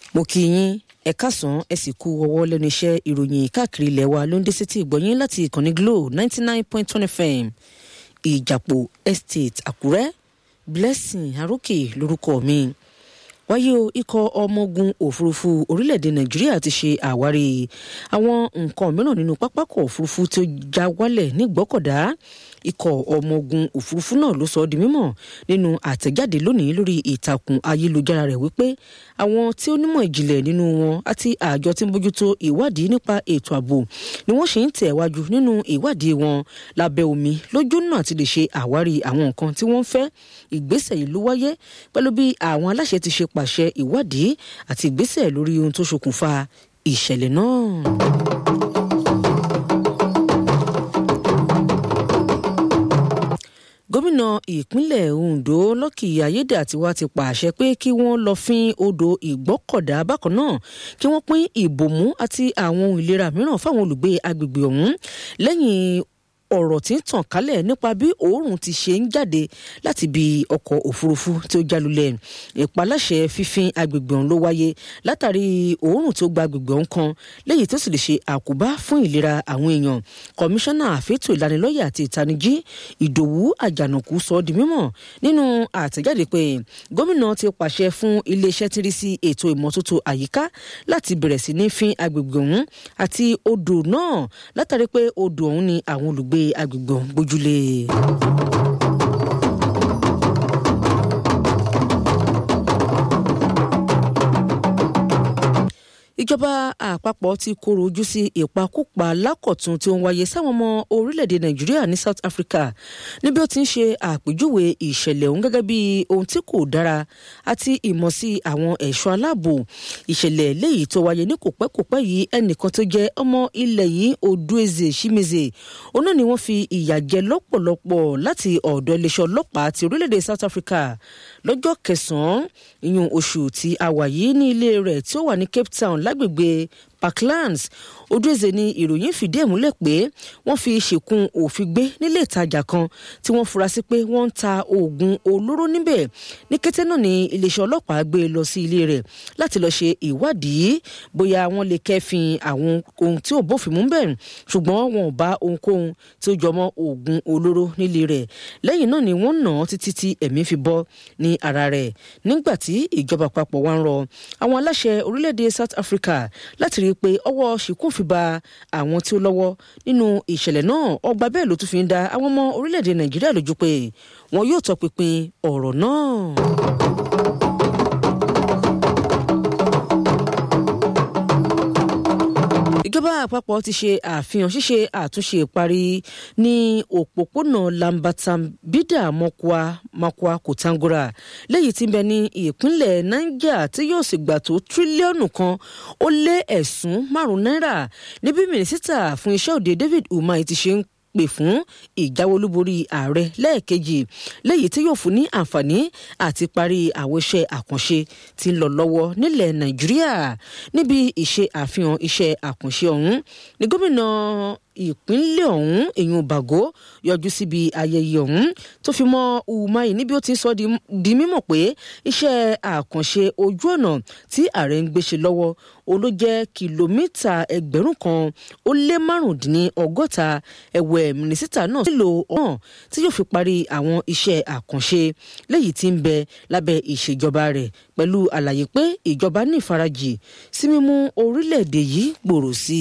mo kí yín ẹ káàsán ẹ sì kú ọwọ́ lẹ́nu iṣẹ́ ìròyìn káàkiri ilẹ̀ wa ló ń dé sétí ìgbọ̀nyín láti ìkànnì glo ninety nine point one fm ìjàpò estate àkúrẹ́ blessing arókè lórúkọ mi wáyé o ikọ̀ ọmọ ogun òfurufú orílẹ̀-èdè nàìjíríà ti ṣe àwárí àwọn nǹkan mìíràn nínú pápákọ̀ òfurufú tó já wálẹ̀ nígbọ́kọ̀dá ikọ̀ ọmọ ogun òfurufú náà ló sọ ọ́ di mímọ̀ nínú àtẹ̀jáde lónìí lórí ìtàkùn ayélujára rẹ̀ wípé àwọn tí ó nímọ̀ ìjìnlẹ̀ nínú wọn àti àjọ tí ń bójútó ìwádìí nípa ètò ààbò ni wọ́n ṣe ń tẹ̀wájú nínú ìwádìí wọn lábẹ́ omi lójú náà ti lè ṣe àwárí àwọn nǹkan tí wọ́n ń fẹ́ ìgbésẹ̀ yìí ló wáyé pẹ̀lú bí àwọn aláṣẹ ti ṣe pàṣẹ ìwádìí àti ìgbésẹ̀ lórí ohun tó ṣokùnfà ìṣẹ̀lẹ̀ náà. gómìnà ìpínlẹ̀ ondo lọ́kì ayédàtiwá ti pàṣẹ pé kí wọ́n lọ fín odò ìgbọ́kọ̀dá bákan náà kí wọ́n pín ìbòmú àti àwọn ohun ìlera mìíràn fáwọn olùgbé agbègbè ọ̀hún lẹ́yìn ọ̀rọ̀ tí ń tàn kálẹ̀ nípa bí òórùn ti ṣe ń jáde láti bí ọkọ̀ òfurufú tí ó jálulẹ̀ ìpaláṣẹ fífín agbègbè ọ̀hún ló wáyé látàrí òórùn tó gba agbègbè ọ̀hún kan lẹ́yìn tó sì lè ṣe àkóbá fún ìlera àwọn èèyàn kọmíṣánná àfẹ́tò ìlanilọ́yẹ̀ àti ìtanijí ìdòwú àjànàkú sọ ọ́ di mímọ̀ nínú àtẹ̀jáde pé gómìnà ti pàṣẹ fún iléeṣẹ́ tí rí sí ètò ìmọ́tótó àyíká láti bẹ̀rẹ̀ sí ní fín agbègbè ọ̀hún àti odò náà látàrí pé odò ọ̀hún ni àwọn olùgbé gbé agbègbè ọ̀hún gbójúlé. ìjọba àpapọ̀ ti kóró ojú sí ìpakúpa lákọ̀tún tí ó ń wáyé sáwọn ọmọ orílẹ̀-èdè nàìjíríà ní south africa níbi ó ti ń ṣe àpèjúwe ìṣẹ̀lẹ̀ ọ̀hún gẹ́gẹ́ bí ohun tí kò dára àti ìmọ̀ sí àwọn ẹ̀ṣọ́ aláàbò ìṣẹ̀lẹ̀ léyìí tó wáyé ní kòpẹ́kòpẹ́ yìí ẹnìkan tó jẹ́ ọmọ ilẹ̀ yìí odueze shimize òun náà ni wọ́n fi ìyà jẹ lọ́pọ̀lọpọ̀ láti ọ̀dọ̀ iléeṣẹ́ ọlọ́pàá ti orílẹ̀-èdè south africa lọ́jọ́ kẹsàn-án ìyún oṣù tí a wà yìí ní ilé rẹ̀ tí ó wà ní cape town lágbègbè parklands odúẹ̀zẹ̀ ni ìròyìn fìdí ẹ̀ múlẹ̀ pé wọ́n fi ṣèkún òfin gbé nílé ìtajà kan tí wọ́n fura sí pé wọ́n ń ta oògùn olóró níbẹ̀ ní kété náà ni iléeṣẹ́ ọlọ́pàá gbé lọ sí ilé rẹ̀ láti lọ́ọ́ ṣe ìwádìí bóyá wọ́n lè kẹ́fìn àwọn ohun tí ò bófin mú bẹ̀ ṣùgbọ́n wọn ò bá ohunkóhun tí ó jọmọ́ oògùn olóró nílé rẹ̀ lẹ́yìn náà ni wọ́n nà án títí tí ẹ̀mí fi bọ́ ní ara rẹ̀ nígbà tí ìjọba àpapọ̀ wá ń rọ àwọn aláṣẹ orílẹ̀-èdè South Africa láti rí i pé ọwọ́ ṣìkún fi ba àwọn tí ó lọ́wọ́ nínú ìṣẹ̀lẹ̀ náà ọgbà bẹ́ẹ̀ ló tún fi ń da àwọn ọmọ orílẹ̀-èdè Nàìjíríà lójú pé wọn yóò tọpinpin ọ̀rọ̀ náà. ìjọba àpapọ̀ ti ṣe àfihàn ṣíṣe àtúnṣe ìparí ní òpópónà lambatan-bida mokwa makwa kòtangora léyìí tí ń bẹ ní ìpínlẹ̀ niger tí yóò sì gbà tó tírílíọ̀nù kan ó lé ẹ̀sùn márùn-ún náírà níbi mínísítà fún iṣẹ́ òde david umahi ti ṣe ń pè fún ìjáwolúborí ààrẹ lẹ́ẹ̀kejì léyìí tí yóò fún ní àǹfààní àti parí àwọn iṣẹ́ àkànṣe tí ń lọ lọ́wọ́ nílẹ̀ nàìjíríà níbi ìṣe àfihàn iṣẹ́ àkànṣe ọ̀hún ní gómìnà ìpínlẹ̀ ọ̀hún èèyàn bàgó yọjú síbi ayẹyẹ ọ̀hún tó fi mọ́ umahi níbi ó ti sọ di mímọ̀ pé iṣẹ́ àkànṣe ojú ọ̀nà tí ààrẹ ń gbéṣe lọ́wọ́ oló jẹ́ kìlómítà ẹgbẹ̀rún kan ó lé márùndínlọ́gọ́ta ẹ̀wẹ̀ mínísítà náà nílò ọ̀hún tí yóò fi parí àwọn iṣẹ́ àkànṣe léyìí tí ń bẹ lábẹ́ ìṣèjọba rẹ̀ pẹ̀lú àlàyé pé ìjọba ní ìfarajì sí mímú orílẹ̀-èdè yìí gbòòrò sí i.